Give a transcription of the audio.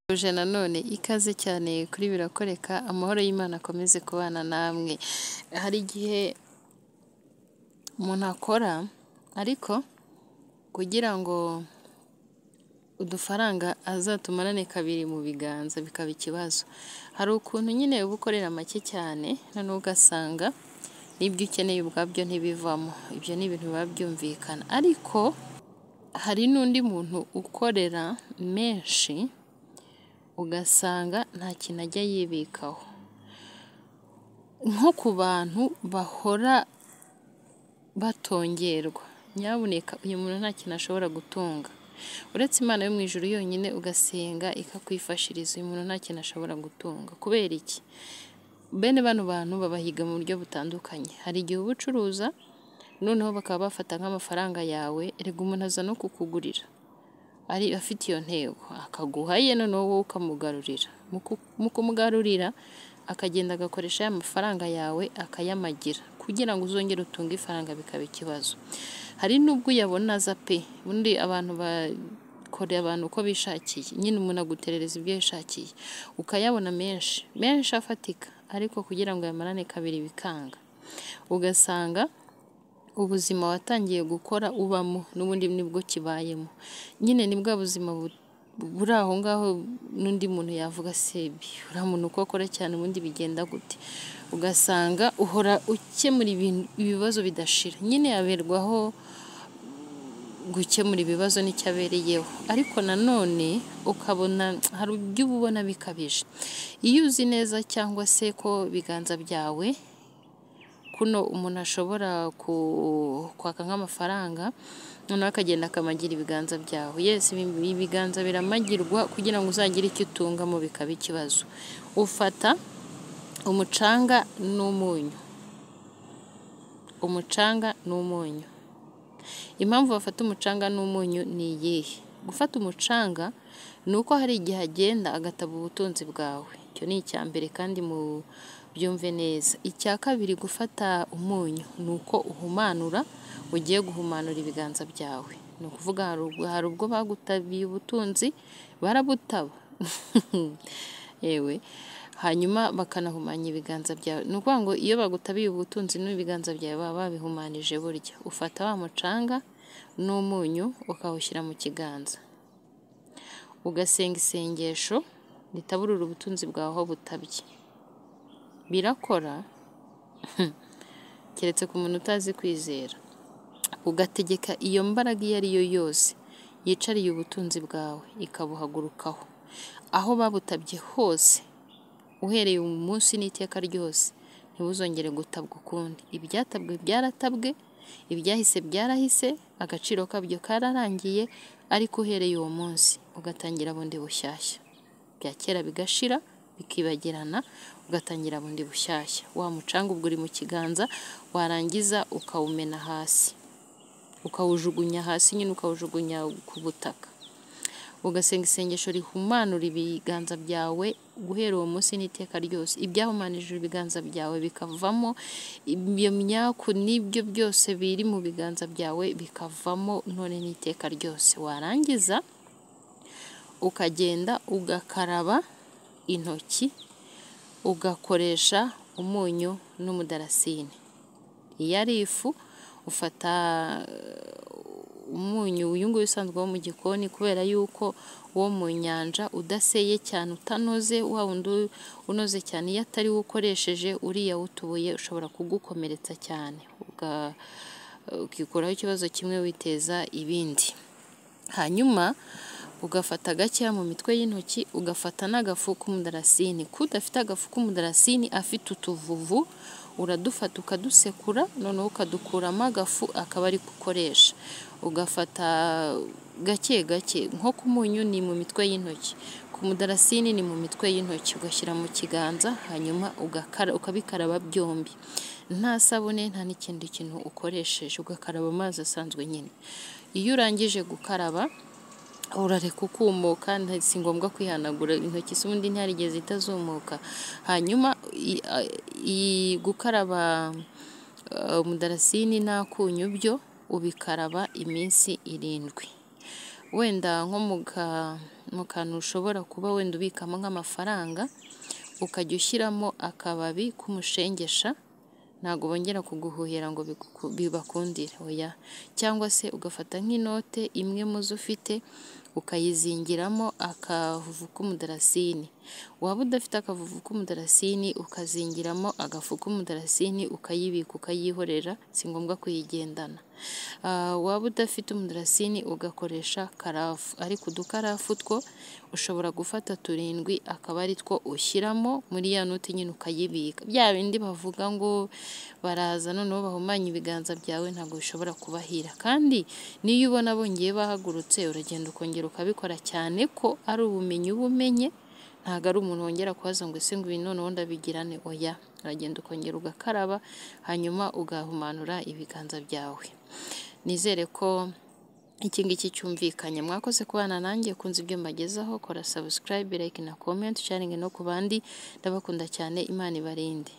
Mbifurije nanone ikaze cyane kuri Birakoreka amahoro y'Imana akomeze kubana namwe, hari igihe umuntu akora ariko kugira ngo udufaranga azatumarane kabiri mu biganza bikaba ikibazo, hari ukuntu nyine uba ukorera make cyane noneho ugasanga n'ibyo ukeneye ubwabyo ntibivamo, ibyo ni ibintu biba byumvikana ariko hari n'undi muntu ukorera menshi ugasanga nta kintu ajya yibikaho, nko ku bantu bahora batongerwa, nyamuneka uyu muntu nta kintu ashobora gutunga, uretse Imana yo mu ijuru yonyine ugasenga ikakwifashiriza, uyu muntu nta kintu ashobora gutunga, kubera iki? Bene bano bantu babahiga mu buryo butandukanye, hari igihe uba ucuruza noneho bakaba bafata nk'amafaranga yawe, erega umuntu aza no kukugurira ari afite iyo ntego, akaguha aye noneho wowe ukamugarurira, mu kumugarurira akagenda agakoresha ya mafaranga yawe akayamagira kugira ngo uzongere utunge ifaranga bikaba ikibazo, hari n'ubwo uyabonaza pe, ubundi abantu bakorera abantu uko bishakiye, nyine umuntu aguterereza ibyo yishakiye, ukayabona menshi, menshi afatika ariko kugira ngo uyamarane kabiri bikanga, ugasanga ubuzima watangiye gukora ubamo n'ubundi nibwo kibayemo, nyine ni bwa buzima buri aho ngaho n'undi muntu yavuga sebi uriya muntu uko akora cyane ubundi bigenda gute, ugasanga uhora ukemura ibibazo bidashira, nyine aberwaho gukemura ibibazo nicyo abereyeho ariko nanone ukabona hari ibyo uba ubona bikabije, iyo uzi neza cyangwa se ko ibiganza byawe kuno umuntu ashobora kwaka nk'amafaranga noneho akagenda akamagira ibiganza byawe, yesi ibiganza biramagirwa kugira ngo uzagire icyo utungamo bikaba ikibazo, ufata umucanga n'umunyu, umucanga n'umunyu, impamvu bafata umucanga n'umunyu ni iyihe? Gufata umucanga ni uko hari igihe agenda agataba ubutunzi bwawe, icyo ni icya mbere kandi mu byumve neza, icya kabiri gufata umunyu ni uko uhumanura ugiye guhumanura ibiganza byawe, ni ukuvuga hari ubwo bagutabiye ubutunzi barabutaba yewe hanyuma bakanahumanya ibiganza byawe, ni ukuvuga ngo iyo bagutabiye ubutunzi n'ibiganza byawe baba babihumanije burya, ufata wa mucanga n'umunyu ukawushyira mu kiganza, ugasenga isengesho ritaburira ubutunzi bwawe aho butabye, birakora keretse ku muntu utazi kwizera, ugategeka iyo mbaraga iyo ari yo yose yicariye ubutunzi bwawe ikabuhagurukaho, aho babutabye hose uhereye uyu munsi n'iteka ryose ntibuzongere gutabwa ukundi, ibyatabwe byaratabwe, ibyahise byarahise, agaciro kabyo kararangiye ariko uhereye uwo munsi ugatangira bundi bushyashya, ibya kera bigashira bikibagirana ugatangira bundi bushyashya, wa mucanga ubwo uri mu kiganza warangiza ukawumena hasi, ukawujugunya hasi nyine ukawujugunya ku butaka, ugasenga isengesho rihumanura ibiganza byawe guhera uwo munsi n'iteka ryose, ibyahumanije ibiganza byawe bikavamo, iyo myaku n'ibyo byose biri mu biganza byawe bikavamo none n'iteka ryose, warangiza ukagenda ugakaraba intoki ugakoresha umunyu n'umudarasini, iyo ari ifu ufata umunyu uyu nguyu usanzwe wo mu gikoni kubera yuko uwo mu nyanja udaseye cyane utanoze, wa wundi unoze cyane iyo atari wo ukoresheje uriya utubuye ushobora kugukomeretsa cyane, ukikuraho ikibazo kimwe witeza ibindi, hanyuma ugafata gakeya mu mitwe y'intoki ugafata n'agafu k'umudarasini, k'udafite agafu k'umudarasini afite utuvuvu uradufata ukadusekura noneho ukadukuramo agafu akaba ari ko ukoresha, ugafata gake gake nko ku munyu ni mu mitwe y'intoki, ku mudarasini ni mu mitwe y'intoki, ugashyira mu kiganza hanyuma ukabikaraba byombi nta sabune nta n'ikindi kintu ukoresheje, ugakaraba amazi asanzwe nyine, iyo urangije gukaraba urareka ukumuka si ngombwa kwihanagura intoki z'ubundi ntiharigeze itazumuka, hanyuma gukaraba umudarasini n'akunyu byo ubikaraba iminsi irindwi, wenda nko mu ka- mu kantu ushobora kuba wenda ubikamo nk'amafaranga ukajya ushyiramo akababi k'umushengesha ntabwo bongera kuguhuhira ngo bigu- bibakundire oya cyangwa se ugafata nk'inote imwe mu zo ufite ukayizingiramo akavuvu k'umudarasini waba udafite akavuvu k'umudarasini ukazingiramo agafu k'umudarasini ukayibika ukayihorera si ngombwa kuyigendana Ah, waba udafite umudarasini ugakoresha karafu ariko udukarafu two ushobora gufata turindwi akaba ari two ushyiramo muri ya noti nyine ukayibika bya bindi bavuga ngo baraza noneho bahumanya ibiganza byawe ntabwo bishobora kubahira kandi n'iyo ubona bongeye bahagurutse uragenda ukongera ukabikora cyane ko ari ubumenyi uba umenye ntabwo ari umuntu wongera kubaza ngo ese ngo ibi noneho ndabigirane oya uragenda ukongera ugakaraba hanyuma ugahumanura ibiganza byawe nizere ko iki ngiki cyumvikanye mwakoze kubana nanjye kunze ibyo mbagezaho kora subscribe like na comment sharing no ku bandi ndabakunda cyane imana ibarinde